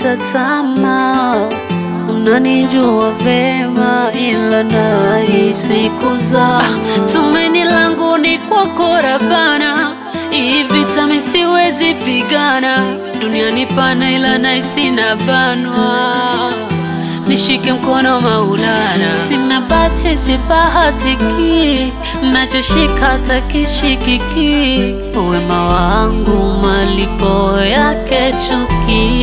kukata tamaa. Unanijua vema, ila nahisi kuzama. Tumaini langu ni kwako Rabana, hii vita mimi siwezi pigana. Duniani pana, ila nahisi nabanwa nishike mkono Maulana, sina bahati sibahatiki, nachoshika takishikiki, wema wangu malipo yake chuki,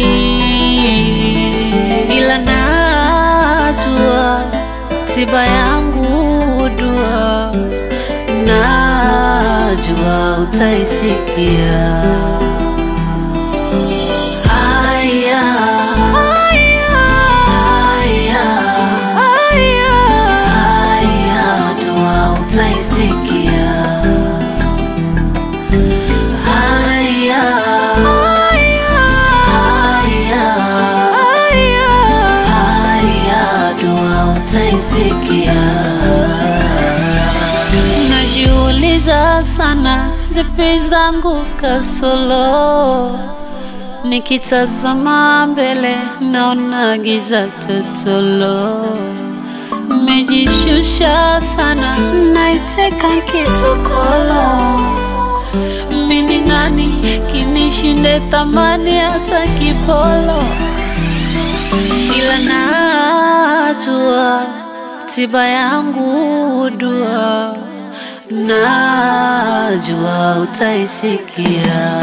ila najua tiba yangu dua, najua utaisikia. Haya, haya, haya, dua utaisikia. Haya, haya, haya, dua utaisikia. Najiuliza sana zipi zangu kasolo Nikitazama mbele naona giza totolo, nimejishusha sana, naiteka kitokolo. Mimi nani kinishinde thamani hata kipolo, ila najua tiba yangu dua, najua utaisikia.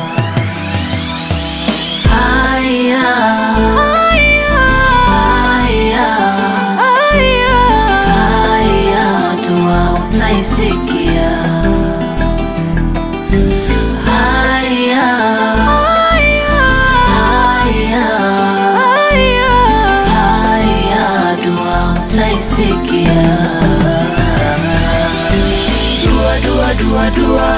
Haya, haya, haya, haya, dua utaisikia. Haya, haya, haya, dua utaisikia. Dua, dua, dua, dua.